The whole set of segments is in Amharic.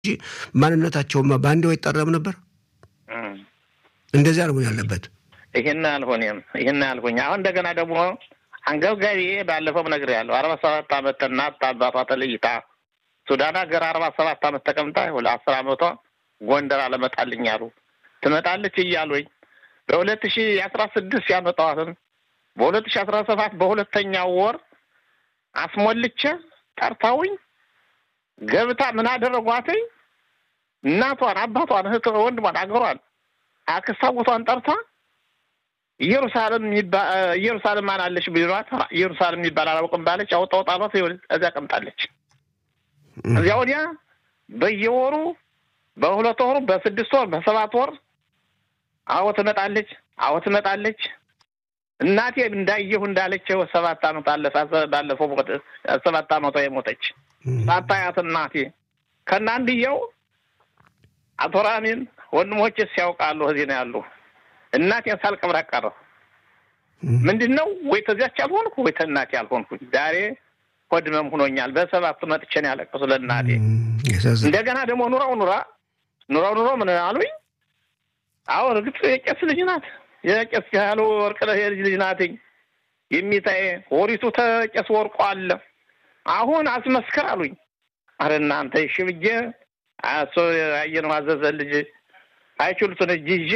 እንጂ ማንነታቸውማ በአንዴው አይጠራም ነበር። እንደዚያ ነው ያለበት። ይህን አልሆኔም ይህን አልሆኝ። አሁን እንደገና ደግሞ አንገብጋቢ ባለፈው ነግሬያለሁ። አርባ ሰባት አመት እናት አባቷ ተለይታ ሱዳን ሀገር አርባ ሰባት አመት ተቀምጣ አስር አመቷ ጎንደር አለመጣልኝ አሉ። ትመጣለች እያሉኝ በሁለት ሺ አስራ ስድስት ያመጣዋትን በሁለት ሺ አስራ ሰባት በሁለተኛው ወር አስሞልቼ ጠርታውኝ ገብታ ምን አደረጓትኝ? እናቷን፣ አባቷን፣ እህት ወንድሟን፣ አገሯን፣ አክስት አጎቷን ጠርታ ኢየሩሳሌም ኢየሩሳሌም ማን አለች ቢሏት ኢየሩሳሌም የሚባል አላውቅም ባለች አውጣው ጣሏት። እዚያ ቀምጣለች። እዚያ ወዲያ በየወሩ በሁለት ወሩ በስድስት ወር በሰባት ወር አዎ ትመጣለች፣ አዎ ትመጣለች። እናቴ እንዳየሁ እንዳለችው ሰባት አመት አለፈ። ባለፈው ሰባት አመቷ የሞተች ሳታያት እናቴ ከና አንድየው አቶ ራሚን ወንድሞችስ ያውቃሉ እዚህ ነው ያሉ። እናቴን ሳልቀብር ቀረሁ። ምንድን ነው ወይ ተዚያች አልሆንኩ ወይ ተእናቴ አልሆንኩኝ። ዛሬ ሆድመም ሁኖኛል። በሰባት መጥቼ ነው ያለቀሱ ለእናቴ። እንደገና ደግሞ ኑራው ኑራ ኑራው ኑሮ ምን አሉኝ? አዎ እርግጥ የቄስ ልጅ ናት። የቄስ ያሉ ወርቅነህ የልጅ ልጅ ናትኝ። የሚታየ ወሪቱ ተቄስ ወርቆ አለ አሁን አስመስክር አሉኝ። አረ እናንተ እሺ ብዬ እሱ ያየነው አዘዘ ልጅ አይችሉትን እጅ ይዤ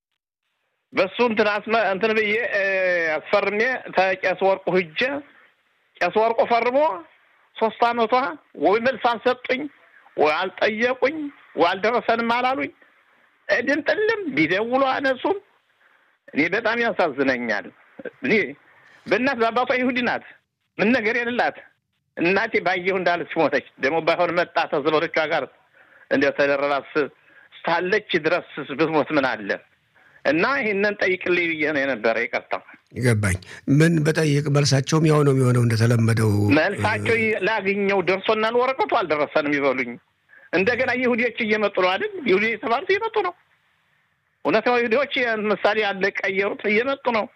በሱ እንትን አስመ እንትን ብዬ አስፈርሜ ተቄስ ወርቁ ሂጄ ቄስ ወርቁ ፈርሞ ሶስት አመቷ ወይ መልስ አልሰጡኝ ወይ አልጠየቁኝ ወይ አልደረሰንም አላሉኝ። እድን ጥልም ቢደውሉ አነሱም። እኔ በጣም ያሳዝነኛል። እኔ በእናት በአባቷ ይሁዲ ናት፣ ምን ነገር የሌላት እናቴ ባየሁ እንዳለች ሞተች። ደግሞ ባይሆን መጣ ተዘመዶቿ ጋር እንደ ተደረባ ስታለች ድረስ ብትሞት ምን አለ እና ይህንን ጠይቅልኝ ብዬ ነው የነበረ። ይቅርታ ገባኝ። ምን በጠይቅ መልሳቸውም ያው ነው የሚሆነው እንደተለመደው። መልሳቸው ላግኘው ደርሶናል፣ ወረቀቱ አልደረሰንም ይበሉኝ። እንደገና ይሁዲዎች እየመጡ ነው አይደል? ይሁዲ የተባሉት እየመጡ ነው። እውነት ነው። ይሁዲዎች ምሳሌ አልቀየሩት እየመጡ ነው።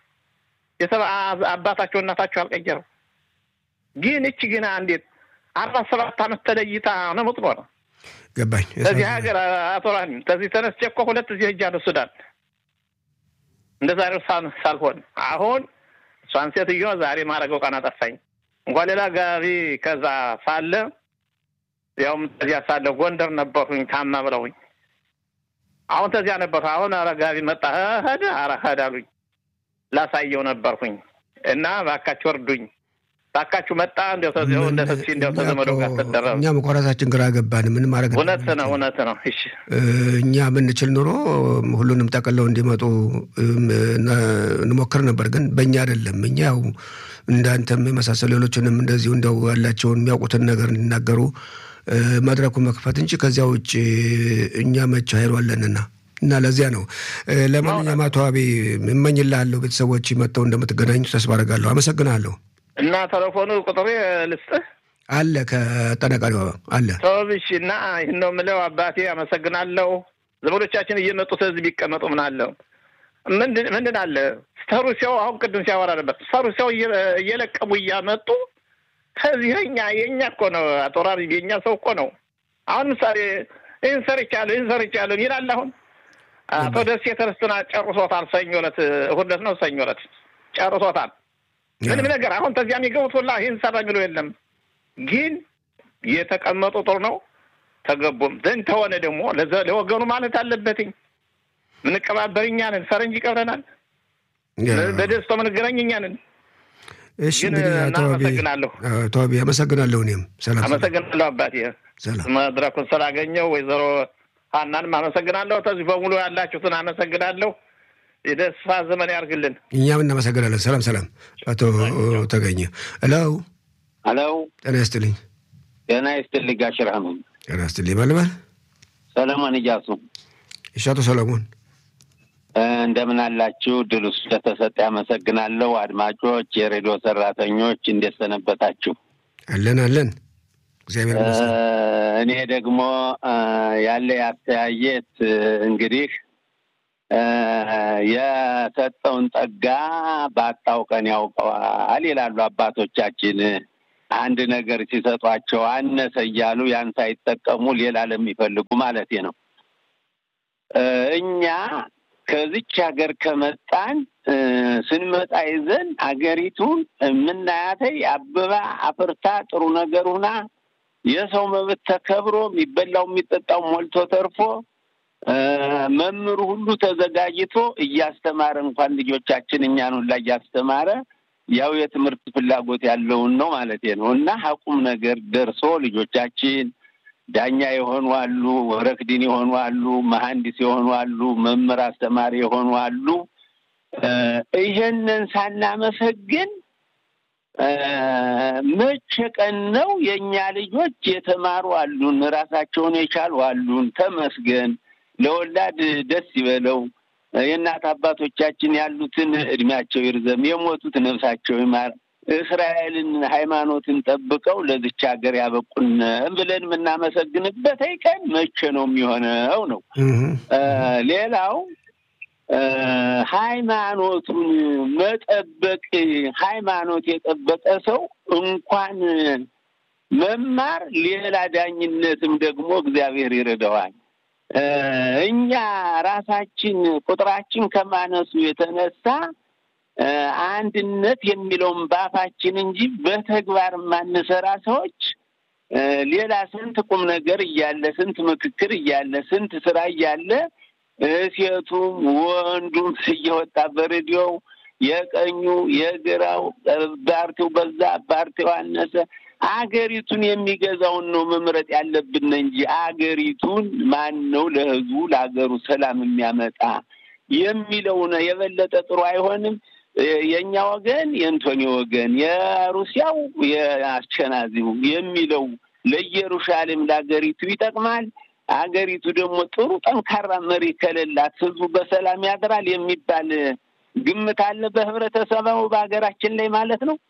አባታቸው እናታቸው አልቀየሩ። ግን እች ግና እንዴት አርባ ሰባት አመት ተለይታ ነው ምትኖር? ገባኝ። ከዚህ ሀገር አቶ ራሚም ከዚህ ተነስቼ እኮ ሁለት እዚህ ሄጃለሁ ሱዳን እንደ ዛሬው ሳልሆን አሁን እሷን ሴትዮ ዛሬ ማድረገው ቀን አጠፋኝ። እንኳን ሌላ ጋቢ ከዛ ሳለ ያውም ተዚያ ሳለ ጎንደር ነበርሁኝ ታማ ብለውኝ አሁን ተዚያ ነበርሁ። አሁን ኧረ ጋቢ መጣ ሄደ ኧረ ሄደ አሉኝ። ላሳየው ነበርሁኝ እና እባካችሁ እርዱኝ ባካችሁ መጣ እንዲያው ተዚያው እንደ ተሲ እንዲያው ተዘመዶ ጋር ተደረበ። እኛ መቆራታችን ግራ ገባን። ምን ማድረግ እውነት ነው እውነት ነው። እሺ እኛ ብንችል ኑሮ ሁሉንም ጠቅለው እንዲመጡ እንሞክር ነበር፣ ግን በእኛ አይደለም። እኛ ያው እንዳንተም የመሳሰሉ ሌሎችንም እንደዚሁ እንደው ያላቸውን የሚያውቁትን ነገር እንዲናገሩ መድረኩን መክፈት እንጂ ከዚያ ውጭ እኛ መች ኃይሉ አለንና እና ለዚያ ነው። ለማንኛውም አቶ አቤ እመኝልሃለሁ ቤተሰቦች መጥተው እንደምትገናኙ ተስፋ አደርጋለሁ። አመሰግናለሁ። እና ቴሌፎኑ ቁጥሬ ልስጥህ አለ ከጠነቃሪው አለ ተወብሽ እና ይህን ነው የምለው። አባቴ አመሰግናለሁ። ዘመዶቻችን እየመጡ ህዝብ ቢቀመጡ ምን አለው ምንድን አለ ተሩሲያው አሁን ቅድም ሲያወራ ነበር። ተሩሲያው እየለቀሙ እያመጡ ከዚህ የኛ የእኛ እኮ ነው አቶ ራሪ የእኛ ሰው እኮ ነው። አሁን ምሳሌ ይህን ሰርቻለሁ ይህን ሰርቻለሁ ይላል። አሁን አቶ ደሴ ተረስትና ጨርሶታል። ሰኞ ዕለት እሑድ ዕለት ነው ሰኞ ዕለት ጨርሶታል። ምንም ነገር አሁን ተዚያ የሚገቡት ሁላ ይህን ሰራ የሚለው የለም። ግን የተቀመጡ ጥሩ ነው ተገቡም ዘንድ ተሆነ ደግሞ ለወገኑ ማለት አለበትኝ። ምንቀባበር እኛ ነን፣ ፈረንጅ ይቀብረናል። በደስታው ምንገናኝ እኛ ነን። እሺ ግን እናመሰግናለሁ። ተዋቢ አመሰግናለሁ። እኔም ሰላም አመሰግናለሁ አባቴ መድረኩን ስላገኘው ወይዘሮ ሀናንም አመሰግናለሁ። ከዚህ በሙሉ ያላችሁትን አመሰግናለሁ። የደስታ ዘመን ያርግልን። እኛም እናመሰግናለን። ሰላም ሰላም። አቶ ተገኘ ሄሎ ሄሎ፣ ጤና ይስጥልኝ። ጤና ይስጥልኝ ጋሽ ረህመን። ጤና ይስጥልኝ። ማልበል ሰለሞን እያሱ። እሺ፣ አቶ ሰለሞን እንደምን አላችሁ? ድሉ ስለተሰጠ ያመሰግናለሁ። አድማጮች፣ የሬዲዮ ሰራተኞች እንዴት ሰነበታችሁ? አለን አለን፣ እግዚአብሔር ይመስገን። እኔ ደግሞ ያለ ያስተያየት እንግዲህ የሰጠውን ጸጋ ባጣው ቀን ያውቀዋል ይላሉ አባቶቻችን። አንድ ነገር ሲሰጧቸው አነሰ እያሉ ያን ሳይጠቀሙ ሌላ ለሚፈልጉ ማለት ነው። እኛ ከዚች ሀገር ከመጣን ስንመጣ ይዘን አገሪቱን የምናያተይ አበባ አፍርታ ጥሩ ነገር ሁና የሰው መብት ተከብሮ የሚበላው የሚጠጣው ሞልቶ ተርፎ መምህሩ ሁሉ ተዘጋጅቶ እያስተማረ እንኳን ልጆቻችን እኛን ሁላ እያስተማረ ያው የትምህርት ፍላጎት ያለውን ነው ማለት ነው እና ሀቁም ነገር ደርሶ ልጆቻችን ዳኛ የሆኑ አሉ፣ ወረክዲን የሆኑ አሉ፣ መሐንዲስ የሆኑ አሉ፣ መምህር አስተማሪ የሆኑ አሉ። ይሄንን ሳናመሰግን መቼ ቀን ነው የእኛ ልጆች የተማሩ አሉን፣ ራሳቸውን የቻሉ አሉን። ተመስገን፣ ለወላድ ደስ ይበለው። የእናት አባቶቻችን ያሉትን እድሜያቸው ይርዘም፣ የሞቱት ነፍሳቸው ይማር። እስራኤልን ሃይማኖትን ጠብቀው ለዚች ሀገር ያበቁን ብለን የምናመሰግንበት ቀን መቼ ነው የሚሆነው? ነው ሌላው ሃይማኖቱን መጠበቅ ሃይማኖት የጠበቀ ሰው እንኳን መማር ሌላ ዳኝነትም ደግሞ እግዚአብሔር ይረዳዋል። እኛ ራሳችን ቁጥራችን ከማነሱ የተነሳ አንድነት የሚለውን ባፋችን እንጂ በተግባር የማንሰራ ሰዎች ሌላ ስንት ቁም ነገር እያለ ስንት ምክክር እያለ ስንት ስራ እያለ ሴቱም ወንዱም እየወጣ በሬዲዮው የቀኙ የግራው ፓርቲው በዛ ፓርቲው አነሰ አገሪቱን የሚገዛውን ነው መምረጥ ያለብን እንጂ አገሪቱን ማን ነው ለህዝቡ ለሀገሩ ሰላም የሚያመጣ የሚለው ነው የበለጠ ጥሩ አይሆንም። የእኛ ወገን የእንቶኒ ወገን፣ የሩሲያው የአስቸናዚው የሚለው ለኢየሩሳሌም ለሀገሪቱ ይጠቅማል። አገሪቱ ደግሞ ጥሩ ጠንካራ መሪ ከሌላት ህዝቡ በሰላም ያድራል የሚባል ግምት አለ በህብረተሰቡ በሀገራችን ላይ ማለት ነው።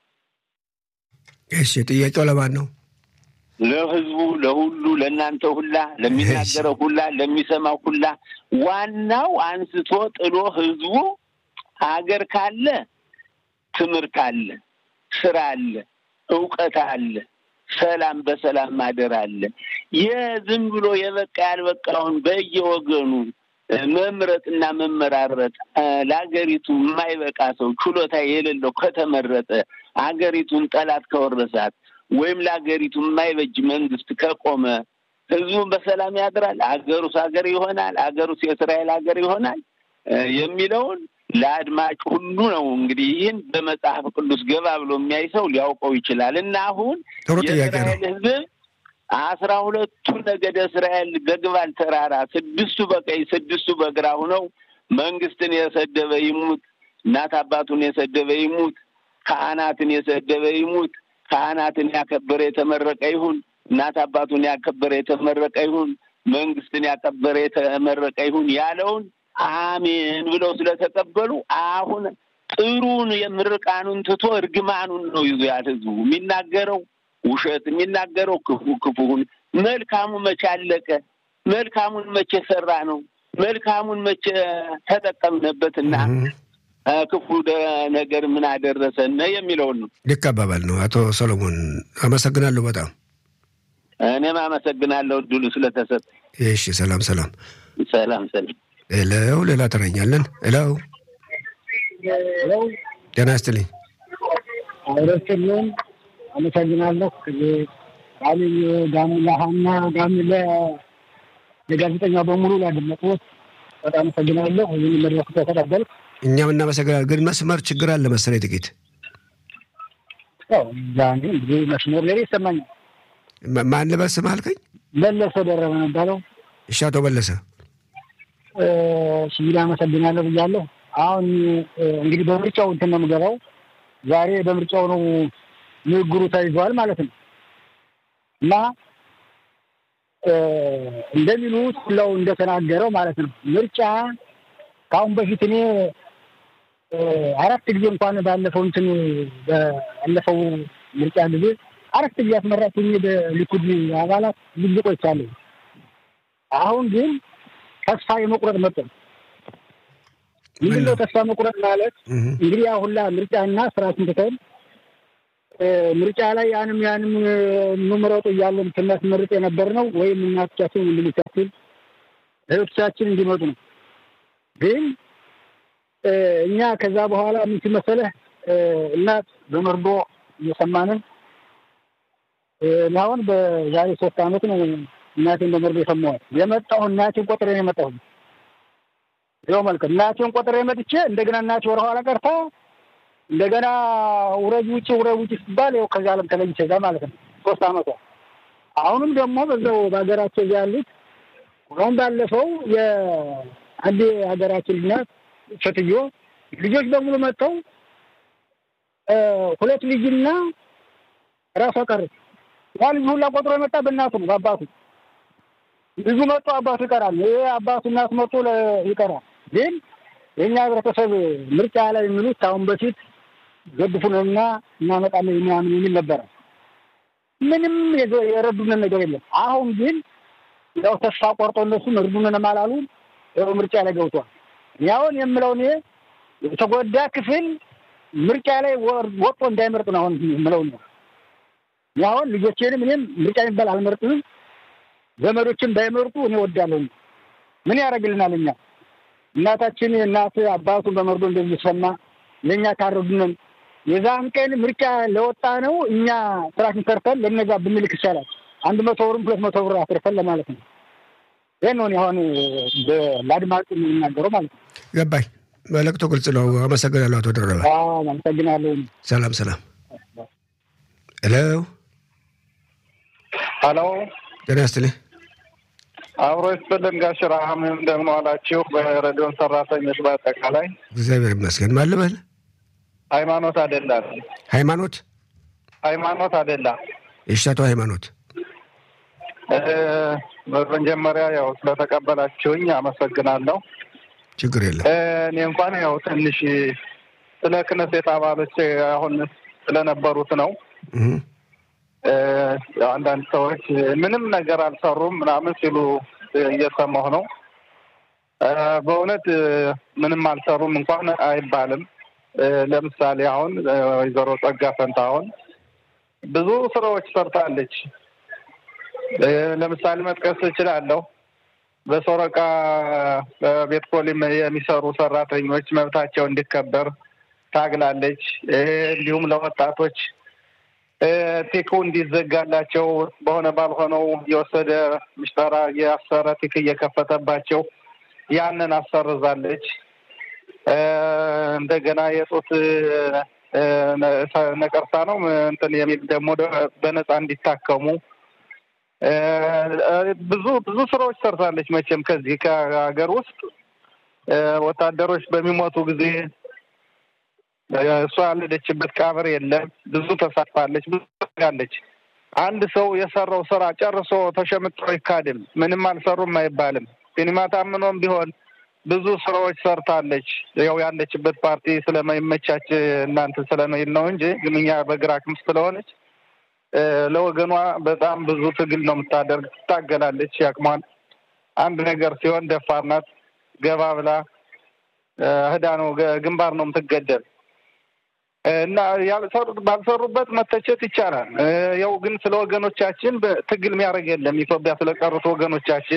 እሺ፣ ጥያቄው ለማን ነው? ለህዝቡ፣ ለሁሉ፣ ለእናንተ ሁላ፣ ለሚናገረው ሁላ፣ ለሚሰማው ሁላ ዋናው አንስቶ ጥሎ ህዝቡ ሀገር ካለ ትምህርት አለ፣ ስራ አለ፣ እውቀት አለ፣ ሰላም በሰላም ማደር አለ። የዝም ብሎ የበቃ ያልበቃውን በየወገኑ መምረጥና መመራረጥ ለሀገሪቱ የማይበቃ ሰው ችሎታ የሌለው ከተመረጠ አገሪቱን ጠላት ከወረሳት ወይም ለሀገሪቱ የማይበጅ መንግስት ከቆመ ህዝቡን በሰላም ያድራል። አገሩስ ሀገር ይሆናል። አገሩስ የእስራኤል ሀገር ይሆናል የሚለውን ለአድማጭ ሁሉ ነው እንግዲህ ይህን በመጽሐፍ ቅዱስ ገባ ብሎ የሚያይ ሰው ሊያውቀው ይችላል። እና አሁን ጥሩ ጥያቄ ነው። የእስራኤል ህዝብ አስራ ሁለቱ ነገደ እስራኤል በግባል ተራራ ስድስቱ በቀኝ ስድስቱ በግራ ሁነው መንግስትን የሰደበ ይሙት፣ እናት አባቱን የሰደበ ይሙት፣ ካህናትን የሰደበ ይሙት፣ ካህናትን ያከበረ የተመረቀ ይሁን፣ እናት አባቱን ያከበረ የተመረቀ ይሁን፣ መንግስትን ያከበረ የተመረቀ ይሁን ያለውን አሜን ብለው ስለተቀበሉ አሁን ጥሩን የምርቃኑን ትቶ እርግማኑን ነው ይዞ ያል ህዝቡ የሚናገረው ውሸት የሚናገረው ክፉ ክፉውን መልካሙ መቼ አለቀ? መልካሙን መቼ ሰራ ነው? መልካሙን መቼ ተጠቀምንበትና ክፉ ነገር ምን አደረሰን የሚለውን ነው። ልክ አባባል ነው። አቶ ሰሎሞን አመሰግናለሁ በጣም እኔም አመሰግናለሁ እድሉ ስለተሰጠ። እሺ፣ ሰላም ሰላም ሰላም ሰላም። እለው ሌላ ተረኛለን። እለው ጤና ይስጥልኝ። አውረስልን አመሰግናለሁ። ጋሚ ጋሚላሃና ጋሚ ለጋዜጠኛ በሙሉ ላደመጡት በጣም አመሰግናለሁ። ይህን መድረክ ተቀበልኩ። እኛም እናመሰግናለን። ግን መስመር ችግር አለ መሰለኝ ጥቂት ዛኔ እንግዲህ መስመር ሌላ ይሰማኛል። ማን ልበል ስምህ አልከኝ? መለሰ ደረበ የሚባለው። እሺ አቶ መለሰ ሲቪል አመሰግናለሁ ብያለሁ። አሁን እንግዲህ በምርጫው እንትን ነው የምገባው። ዛሬ በምርጫው ነው ንግግሩ ተይዟል ማለት ነው እና እንደሚሉት ሁላው እንደተናገረው ማለት ነው ምርጫ ከአሁን በፊት እኔ አራት ጊዜ እንኳን ባለፈው እንትን ባለፈው ምርጫ ጊዜ አራት ጊዜ አስመራችኝ በሊኩድ አባላት ብዙ ቆይቻለሁ። አሁን ግን ተስፋ የመቁረጥ መጠን ምንድነው? ተስፋ መቁረጥ ማለት እንግዲህ ያ ሁላ ምርጫና ስራችን ትተን ምርጫ ላይ ያንም ያንም እንምረጡ እያለን ስናስመርጥ የነበር ነው ወይም እናቶቻችን ወንድሞቻችን እህቶቻችን እንዲመጡ ነው። ግን እኛ ከዛ በኋላ ምን መሰለህ እናት በመርዶ እየሰማንን አሁን በዛሬ ሶስት ዓመት ነው እናቴን በመርዶ የሰማኋት። የመጣሁ እናቴን ቆጥሬ ነው የመጣሁ። ይኸው መልክ እናቴን ቆጥሬ መጥቼ እንደገና እናቴ ወደኋላ ቀርታ እንደገና ውረጅ ውጭ ውረጅ ውጭ ሲባል ያው ከዚህ ዓለም ተለይቼ እዛ ማለት ነው ሶስት ዓመቷ። አሁንም ደግሞ በዛው በሀገራቸው እዚያ ያሉት አሁን ባለፈው የአንድ ሀገራችን ልናት ሴትዮ ልጆች በሙሉ መጥተው ሁለት ልጅና ራሷ ቀረች። ያ ልጅ ሁላ ቆጥሮ የመጣ በእናቱ ነው በአባቱ ልጁ መጥቶ አባቱ ይቀራል። ይሄ አባቱ እናቱ መጥቶ ይቀራል። ግን የእኛ ህብረተሰብ ምርጫ ላይ የሚሉት አሁን በፊት ገድፉንና እናመጣለን ምናምን የሚል ነበረ። ምንም የረዱንን ነገር የለም። አሁን ግን ያው ተስፋ ቆርጦ እነሱም እርዱንም አላሉ። ያው ምርጫ ላይ ገብቷል። ያውን የምለው እኔ የተጎዳ ክፍል ምርጫ ላይ ወጥቶ እንዳይመርጥ ነው አሁን የምለው ነው። ያሁን ልጆቼንም እኔም ምርጫ የሚባል አልመርጥም። ዘመዶችን ባይመርጡ እኔ ወዳለሁ። ምን ያደርግልናል? እኛ እናታችን እናት አባቱን በመርዶ እንደሚሰማ ለእኛ ካረዱንን የዛን ቀን ምርጫ ለወጣ ነው እኛ ስራችን ሰርተን ለነዛ ብንልክ ይቻላል። አንድ መቶ ብርም ሁለት መቶ ብር አትርፈን ለማለት ነው። ይህን ነው አሁን ለአድማጭ የምናገረው ማለት ነው። ገባኝ። መልእክቱ ግልጽ ነው። አመሰግናለሁ አቶ ደረበ። አመሰግናለሁ። ሰላም ሰላም። ሄሎ ሀሎ፣ ጤና ይስጥልኝ። አብሮ ይስጥልን ጋሽ ረሃም እንደምን ዋላችሁ? በሬዲዮን ሰራተኞች በአጠቃላይ እግዚአብሔር ይመስገን። ማን ልበል? ሃይማኖት አደላ ሃይማኖት ሃይማኖት አደላ። እሺ፣ አቶ ሃይማኖት በመጀመሪያ ያው ስለተቀበላችሁኝ አመሰግናለሁ። ችግር የለም። እኔ እንኳን ያው ትንሽ ስለ ክነሴት አባሎች አሁን ስለነበሩት ነው። አንዳንድ ሰዎች ምንም ነገር አልሰሩም ምናምን ሲሉ እየሰማሁ ነው። በእውነት ምንም አልሰሩም እንኳን አይባልም። ለምሳሌ አሁን ወይዘሮ ጸጋ ፈንታሁን ብዙ ስራዎች ሰርታለች። ለምሳሌ መጥቀስ እችላለሁ። በሶረቃ ቤት ፖሊም የሚሰሩ ሰራተኞች መብታቸው እንዲከበር ታግላለች። እንዲሁም ለወጣቶች ቲኩ እንዲዘጋላቸው በሆነ ባልሆነው የወሰደ ምሽጠራ የአሰረ ቲክ እየከፈተባቸው ያንን አሰርዛለች። እንደገና የጡት ነቀርሳ ነው እንትን የሚል ደግሞ በነፃ እንዲታከሙ ብዙ ብዙ ስራዎች ሰርታለች። መቼም ከዚህ ከሀገር ውስጥ ወታደሮች በሚሞቱ ጊዜ እሷ ያለደችበት ቀብር የለም። ብዙ ተሳትፋለች፣ ብዙ ታደርጋለች። አንድ ሰው የሰራው ስራ ጨርሶ ተሸምጦ አይካድም። ምንም አልሰሩም አይባልም። ሲኒማ ታምኖም ቢሆን ብዙ ስራዎች ሰርታለች። ያው ያለችበት ፓርቲ ስለማይመቻች እናንተ ስለመይል ነው እንጂ ግን እኛ በግራ ክንፍ ስለሆነች ለወገኗ በጣም ብዙ ትግል ነው የምታደርግ። ትታገላለች። ያቅሟል። አንድ ነገር ሲሆን ደፋር ናት። ገባ ብላ ህዳ ነው ግንባር ነው የምትገደል እና ባልሰሩበት መተቸት ይቻላል። ያው ግን ስለ ወገኖቻችን ትግል የሚያደርግ የለም። ኢትዮጵያ ስለቀሩት ወገኖቻችን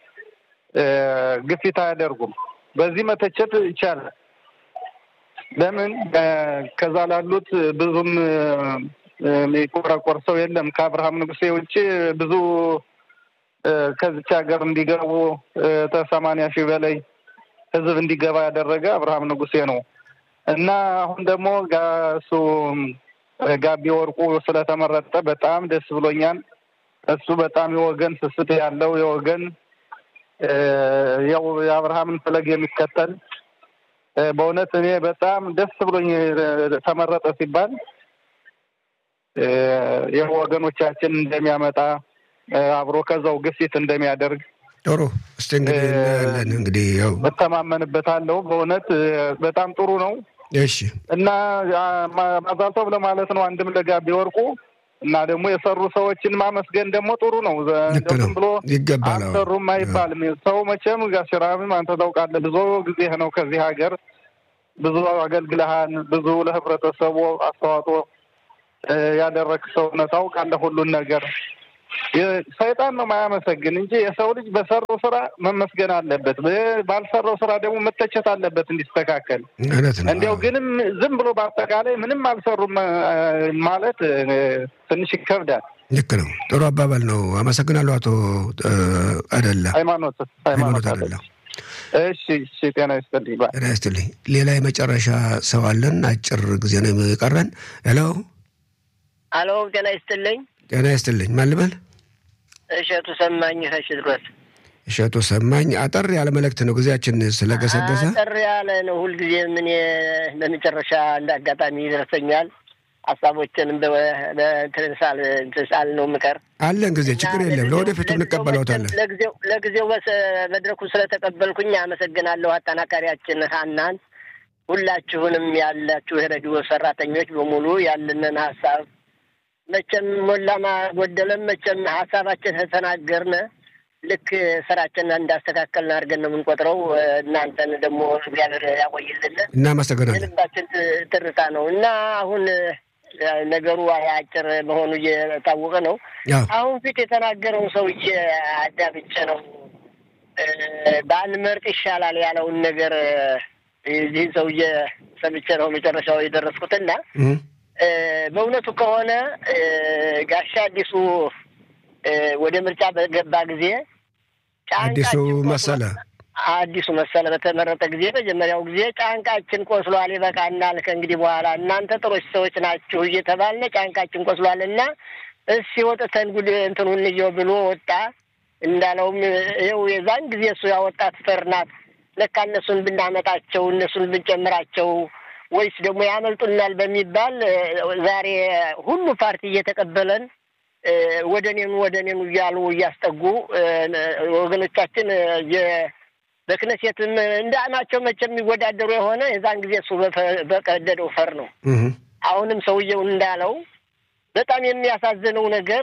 ግፊት አያደርጉም። በዚህ መተቸት ይቻላል። ለምን ከዛ ላሉት ብዙም የሚቆረቆር ሰው የለም። ከአብርሃም ንጉሴ ውጭ ብዙ ከዚች ሀገር እንዲገቡ ከሰማንያ ሺህ በላይ ህዝብ እንዲገባ ያደረገ አብርሃም ንጉሴ ነው እና አሁን ደግሞ እሱ ጋቢ ወርቁ ስለተመረጠ በጣም ደስ ብሎኛል። እሱ በጣም የወገን ስስት ያለው የወገን ያው የአብርሃምን ፈለግ የሚከተል በእውነት እኔ በጣም ደስ ብሎኝ ተመረጠ ሲባል የወገኖቻችን እንደሚያመጣ አብሮ ከዛው ግፊት እንደሚያደርግ ጥሩ። እስቲ እንግዲህ እናያለን። እንግዲህ ያው እተማመንበታለሁ። በእውነት በጣም ጥሩ ነው። እሺ እና ማዛልተው ለማለት ነው። አንድም ለጋቢ ወርቁ እና ደግሞ የሰሩ ሰዎችን ማመስገን ደግሞ ጥሩ ነው። ልክ ነው፣ ብሎ ይገባል። አዎ። አልሰሩም አይባልም። ሰው መቼም ጋሽራምም አንተ ታውቃለህ፣ ብዙ ጊዜ ነው ከዚህ ሀገር ብዙ አገልግለሃል፣ ብዙ ለህብረተሰቡ አስተዋጽኦ ያደረግ ሰው ነህ ታውቃለህ ሁሉን ነገር ሰይጣን ነው ማያመሰግን እንጂ የሰው ልጅ በሰራው ስራ መመስገን አለበት። ባልሰራው ስራ ደግሞ መተቸት አለበት እንዲስተካከል። እውነት ነው። እንዲያው ግንም ዝም ብሎ በአጠቃላይ ምንም አልሰሩም ማለት ትንሽ ይከብዳል። ልክ ነው። ጥሩ አባባል ነው። አመሰግናለሁ አቶ አደላ ሃይማኖት ሃይማኖት አደላ። እሺ፣ እሺ። ጤና ይስጥልኝ። ጤና ይስጥልኝ። ሌላ የመጨረሻ ሰው አለን። አጭር ጊዜ ነው የቀረን። ሄሎ፣ አሎ። ጤና ይስጥልኝ። ጤና ይስጥልኝ። ማን ልበል? እሸቱ ሰማኝ ከሽድሮት። እሸቱ ሰማኝ። አጠር ያለ መልእክት ነው፣ ጊዜያችን ስለገሰገሰ አጠር ያለ ነው። ሁልጊዜ ምን በመጨረሻ እንደ አጋጣሚ ይደርሰኛል። ሀሳቦችንም ትንሳል ነው የምቀር አለን ጊዜ ችግር የለም። ለወደፊቱ እንቀበለውታለን። ለጊዜው ለጊዜው መድረኩን ስለተቀበልኩኝ አመሰግናለሁ። አጠናካሪያችን ሀናን፣ ሁላችሁንም ያላችሁ የሬዲዮ ሰራተኞች በሙሉ ያለንን ሀሳብ መቼም ሞላማ ጎደለም መቼም ሀሳባችን ተናገርነ ልክ ስራችን እንዳስተካከልን አድርገን ነው የምንቆጥረው። እናንተን ደግሞ እግዚአብሔር ያቆይልን። እናመሰግናለን። የልባችን ትርታ ነው እና አሁን ነገሩ አጭር መሆኑ እየታወቀ ነው። አሁን ፊት የተናገረውን ሰውዬ አዳምጬ ነው ባንመርጥ ይሻላል ያለውን ነገር ይህን ሰውዬ ሰምቼ ነው መጨረሻው የደረስኩትና በእውነቱ ከሆነ ጋሻ አዲሱ ወደ ምርጫ በገባ ጊዜ አዲሱ መሰለ አዲሱ መሰለ በተመረጠ ጊዜ መጀመሪያው ጊዜ ጫንቃችን ቆስሏል፣ ይበቃናል፣ ከእንግዲህ በኋላ እናንተ ጥሮች ሰዎች ናችሁ እየተባልነ ጫንቃችን ቆስሏል እና እስኪ ወጥተን ጉድ እንትኑ እንየው ብሎ ወጣ። እንዳለውም ይኸው የዛን ጊዜ እሱ ያወጣት ፈር ናት። ለካ እነሱን ብናመጣቸው እነሱን ብንጨምራቸው ወይስ ደግሞ ያመልጡናል በሚባል ዛሬ ሁሉ ፓርቲ እየተቀበለን ወደ እኔኑ ወደ እኔኑ እያሉ እያስጠጉ ወገኖቻችን በክነሴትም እንደ ናቸው መቼም የሚወዳደሩ የሆነ የዛን ጊዜ እሱ በቀደደው ፈር ነው። አሁንም ሰውየው እንዳለው በጣም የሚያሳዝነው ነገር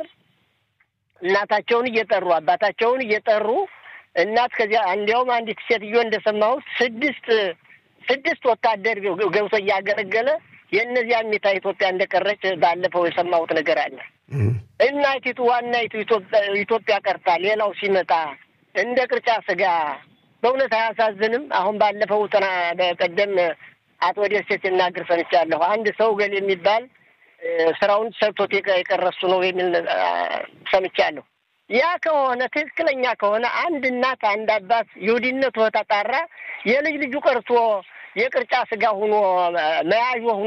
እናታቸውን እየጠሩ አባታቸውን እየጠሩ እናት ከዚያ እንዲያውም አንዲት ሴትዮ እንደሰማሁት ስድስት ስድስት ወታደር ገብቶ እያገለገለ የእነዚያ ሚታ ኢትዮጵያ እንደቀረች ባለፈው የሰማሁት ነገር አለ። እናቲቱ ዋናይቱ ኢትዮጵያ ቀርታ ሌላው ሲመጣ እንደ ቅርጫ ስጋ በእውነት አያሳዝንም? አሁን ባለፈው በቀደም አቶ ደሴ ሲናገር ሰምቻለሁ። አንድ ሰው ገል የሚባል ስራውን ሰርቶት የቀረሱ ነው የሚል ሰምቻለሁ። ያ ከሆነ ትክክለኛ ከሆነ አንድ እናት አንድ አባት ይሁዲነቱ ተጣራ የልጅ ልጁ ቀርቶ የቅርጫ ስጋ ሁኖ መያዥ ሁኖ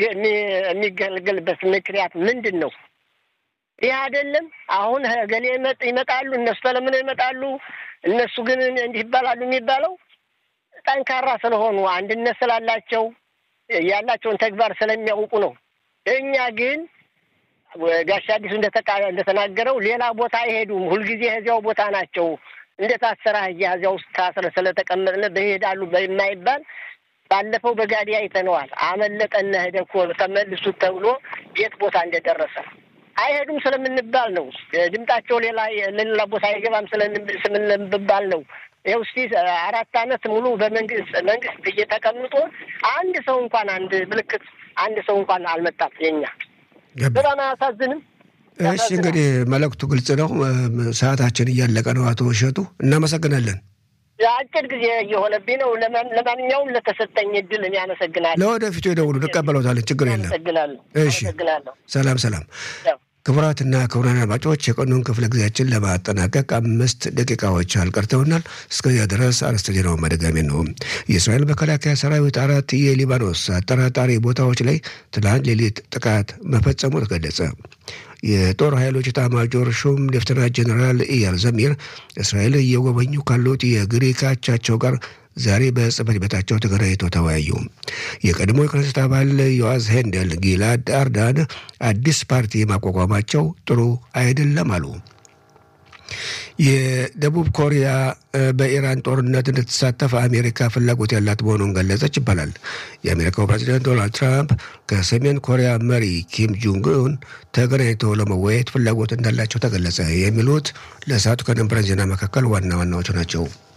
የሚገለገልበት ምክንያት ምንድን ነው? ይህ አይደለም። አሁን ገሌ ይመጣሉ፣ እነሱ ተለምነው ይመጣሉ፣ እነሱ ግን እንዲህ ይባላሉ የሚባለው ጠንካራ ስለሆኑ አንድነት ስላላቸው ያላቸውን ተግባር ስለሚያውቁ ነው። እኛ ግን ጋሻ አዲሱ እንደተናገረው ሌላ ቦታ አይሄዱም። ሁልጊዜ እዚያው ቦታ ናቸው። እንደታሰረ አህያ እዚያ ውስጥ ታስረ ስለተቀመጥነ በይሄዳሉ በማይባል ባለፈው በጋዲ አይተነዋል። አመለጠነ ሄደ እኮ ተመልሱት ተብሎ የት ቦታ እንደደረሰ አይሄዱም ስለምንባል ነው። ድምጣቸው ሌላ ለሌላ ቦታ አይገባም ስለምንባል ነው። ይኸው እስቲ አራት አመት ሙሉ በመንግስት መንግስት እየተቀምጦ አንድ ሰው እንኳን አንድ ምልክት አንድ ሰው እንኳን አልመጣም። የኛ በጣም አያሳዝንም? እሺ እንግዲህ መልእክቱ ግልጽ ነው። ሰዓታችን እያለቀ ነው። አቶ እሸቱ እናመሰግናለን። አጭር ጊዜ እየሆነብኝ ነው። ለማንኛውም ለተሰጠኝ እድል እኔ አመሰግናለሁ። ለወደፊቱ የደውሉ እንቀበለውታለን። ችግር የለም። አመሰግናለሁ። እሺ ሰላም ሰላም። ክቡራትና ክቡራን አድማጮች የቀኑን ክፍለ ጊዜያችን ለማጠናቀቅ አምስት ደቂቃዎች አልቀርተውናል። እስከዚያ ድረስ አርዕስተ ዜናውን መደጋሚ ነው። የእስራኤል መከላከያ ሰራዊት አራት የሊባኖስ አጠራጣሪ ቦታዎች ላይ ትናንት ሌሊት ጥቃት መፈጸሙ ተገለጸ። የጦር ኃይሎች ኤታማዦር ሹም ሌፍተናንት ጀኔራል ኢያል ዘሚር እስራኤል እየጎበኙ ካሉት የግሪክ አቻቸው ጋር ዛሬ በጽህፈት ቤታቸው ተገናኝተው ተወያዩ። የቀድሞ የክነሰት አባል ዮአዝ ሄንደል ጊላድ አርዳን አዲስ ፓርቲ ማቋቋማቸው ጥሩ አይደለም አሉ። የደቡብ ኮሪያ በኢራን ጦርነት እንድትሳተፍ አሜሪካ ፍላጎት ያላት መሆኑን ገለጸች ይባላል። የአሜሪካው ፕሬዚደንት ዶናልድ ትራምፕ ከሰሜን ኮሪያ መሪ ኪም ጆንግ ኡን ተገናኝተው ለመወያየት ፍላጎት እንዳላቸው ተገለጸ። የሚሉት ለሰዓቱ ከነበረን ዜና መካከል ዋና ዋናዎቹ ናቸው።